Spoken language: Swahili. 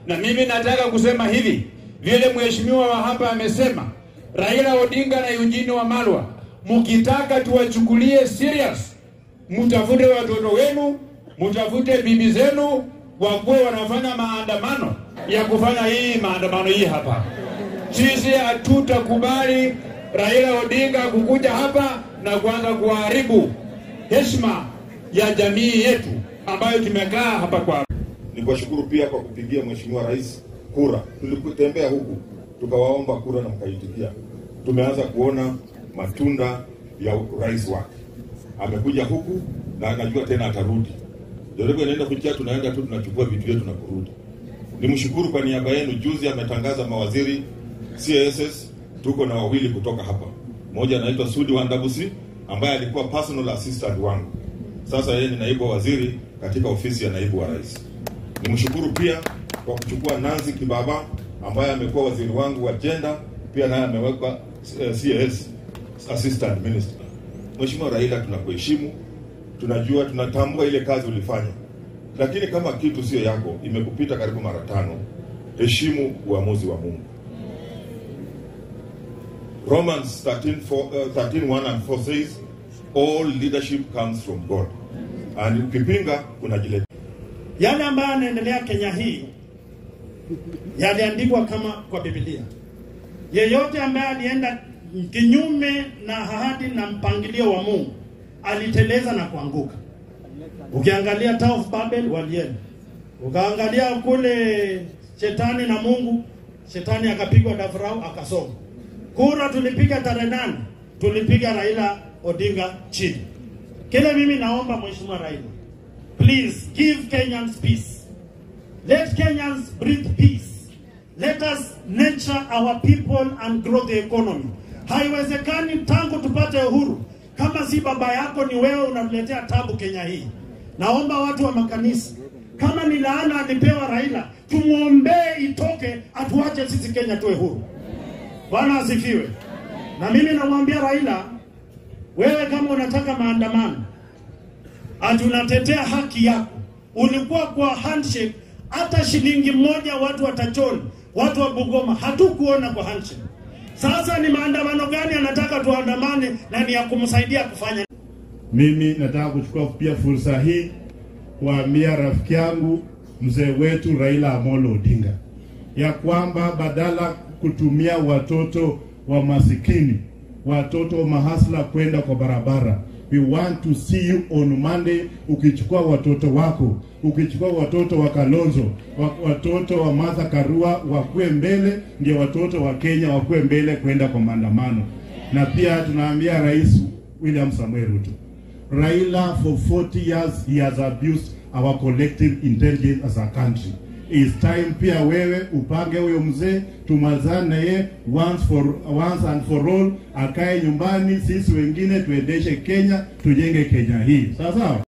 Na mimi nataka kusema hivi, vile mheshimiwa wa hapa amesema, Raila Odinga na Eugene Wamalwa, mkitaka tuwachukulie serious, mtafute watoto wenu, mtafute bibi zenu, wakuwe wanafanya maandamano ya kufanya hii maandamano hii hapa. Sisi hatutakubali Raila Odinga kukuja hapa na kuanza kuharibu heshima ya jamii yetu ambayo tumekaa hapa kwa Ni kuwashukuru pia kwa kupigia Mheshimiwa Rais kura. Tulikutembea huku tukawaomba kura na mkaitikia. Tumeanza kuona matunda ya rais wake. Amekuja huku na anajua tena atarudi. Ndio inaenda kuchia, tunaenda tu tunachukua vitu vyetu na kurudi. Nimshukuru kwa niaba yenu. Juzi ametangaza mawaziri CSS, tuko na wawili kutoka hapa. Mmoja anaitwa Sudi Wandabusi ambaye alikuwa personal assistant wangu. Sasa yeye ni naibu waziri katika ofisi ya naibu wa rais. Nimshukuru pia kwa kuchukua Nancy Kibaba ambaye amekuwa waziri wangu wa gender, pia naye amewekwa eh, CS assistant minister. Mheshimiwa Raila, tunakuheshimu, tunajua, tunatambua ile kazi ulifanya, lakini kama kitu sio yako, imekupita karibu mara tano, heshimu uamuzi wa Mungu. Romans 13, 4, uh, 13 1 and 4 says all leadership comes from God. And ukipinga kunajileta Yale ambayo yanaendelea Kenya hii yaliandikwa kama kwa Biblia. Yeyote ambaye alienda kinyume na ahadi na mpangilio wa Mungu aliteleza na kuanguka. Ukiangalia Tower of Babel walienda, ukaangalia kule shetani na Mungu, shetani akapigwa dafrau akasoma. Kura tulipiga tarehe nane, tulipiga Raila Odinga chini. Kile mimi naomba Mheshimiwa Raila, please give Kenyans peace. Let Kenyans breathe peace. Let us nurture our people and grow the economy. Haiwezekani tangu tupate uhuru kama si baba yako ni wewe unatuletea tabu Kenya hii. Naomba watu wa makanisa, kama ni laana alipewa Raila, tumwombee itoke, atuache sisi Kenya tuwe huru. Bwana asifiwe. Na mimi namwambia Raila, wewe kama unataka maandamano, ati unatetea haki yako, ulikuwa kwa handshake, hata shilingi moja watu wa Tachoni, watu wa Bungoma hatukuona kwa handshake. Sasa ni maandamano gani anataka tuandamane na ni ya kumsaidia kufanya? Mimi nataka kuchukua pia fursa hii kuambia rafiki yangu mzee wetu Raila Amolo Odinga ya kwamba badala kutumia watoto wa masikini, watoto wa mahasla kwenda kwa barabara, we want to see you on Monday ukichukua watoto wako, ukichukua watoto wa Kalonzo, wa- watoto wa Martha Karua wakuwe mbele, ndio watoto wa Kenya wakuwe mbele kwenda kwa maandamano. Na pia tunaambia Rais William Samuel Ruto Raila, for 40 years, he has abused our collective intelligence as a country. It's time pia wewe upange huyo mzee, tumalizane na ye once for once and for all, akae nyumbani, sisi wengine tuendeshe Kenya, tujenge Kenya hii, sawa sawa.